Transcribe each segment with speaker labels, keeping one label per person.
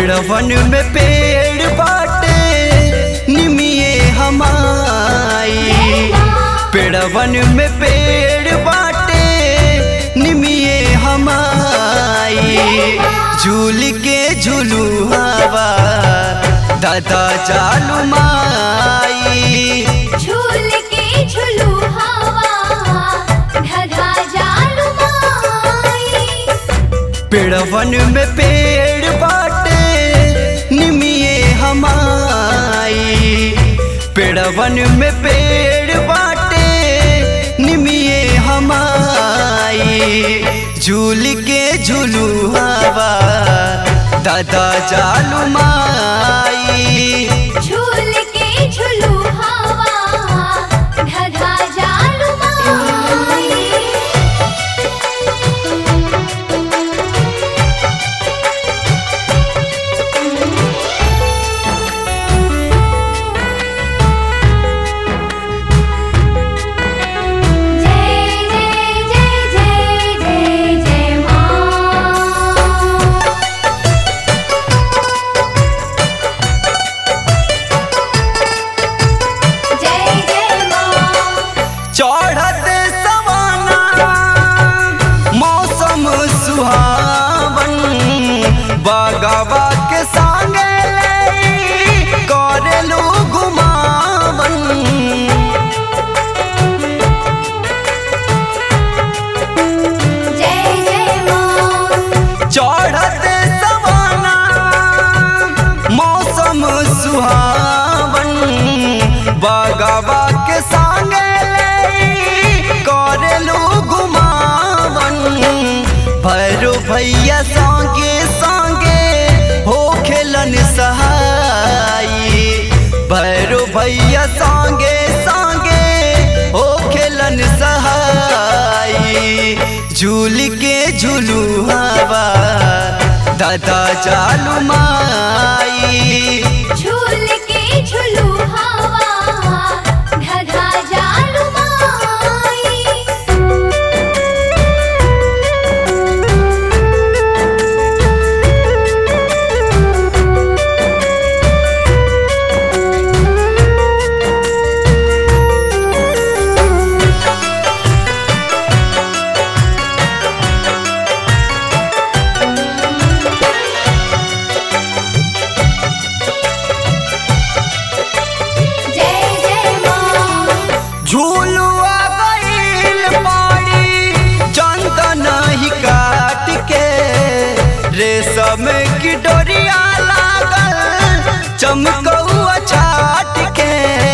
Speaker 1: पेड़वन में पेड़ बाटे निमिये हमाई पेड़वन में पेड़ बाटे निमिये हमाई झूल के झूलू हवा दादा चालू माई
Speaker 2: झूल के झुलू हवा ढगा जालू माई
Speaker 1: पेड़वन में पेड़ बाटे निमिये हमाई पेड़वन में पेड़ बाटे निमिये हमाई झूल के झूलू हवा दादा चालू माई
Speaker 2: झूल के झुलू हवा ढगा जालू माई जय जय जय जय जय जय मां जय जय मां
Speaker 1: चढ़त सवाना मौसम सुहावन बागवा के संगे ले करेलू घुमावन
Speaker 2: जय जय मां
Speaker 1: चढ़त सवाना मौसम सुहावन बागवा के संगे ले करेलू घुमावन भैरो भैया संगे संगे हो खेलन सहाई भैरो भैया संगे संगे हो खेलन सहाई झूल के झूलू हवा दादा चालू माई
Speaker 2: झूल के झुलू हवा ढगा जालू माई जय जय मां
Speaker 1: झूलुआ गईल पाड़ी चंदन ही काट के रेशम की डोरिया लागल चमकौआ छाट के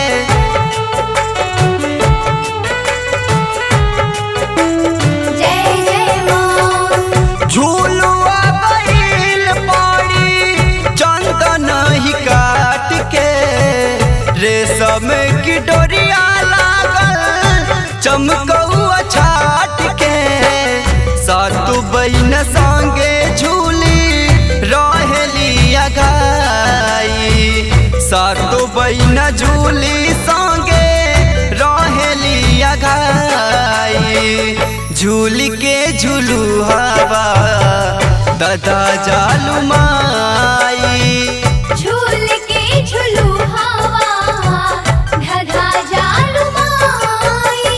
Speaker 2: जय जय मां
Speaker 1: झूलुआ गईल पाड़ी चंदन ही काट के रेशम की डोरिया लागल चमकौआ छाट के सातु बहन संगे झूली रहेली अघाई सातु बहन झूली संगे रहेली अघाई झूल के झूलू हवा दादा जालू माई
Speaker 2: झूल के झुलू हवा ढगा जालू माई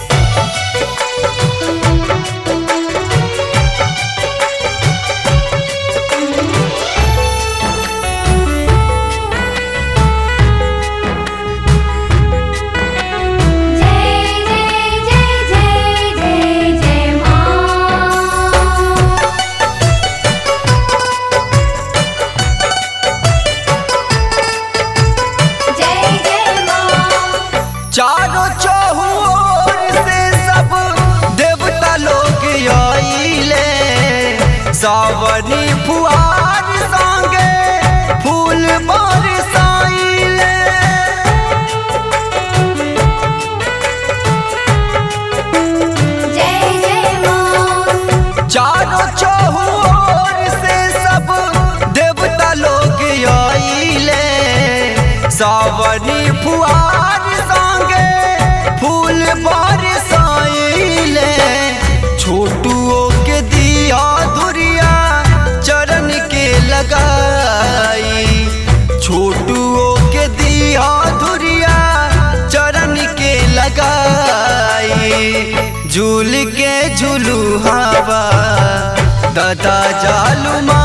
Speaker 2: जय जय जय जय जय जय मां जय जय मां
Speaker 1: चारों चौहुओर से सब देवता लोग आइले सावनी फुहार संगे फूल बरसाइले
Speaker 2: जय जय मां
Speaker 1: चारों चौहुओर से सब देवता लोग आइले सावनी फुहार संगे फूल बरसाइले छोटुओ के दिया धुरिया चरण के लगा के झुलू हवा दादा जालू माँ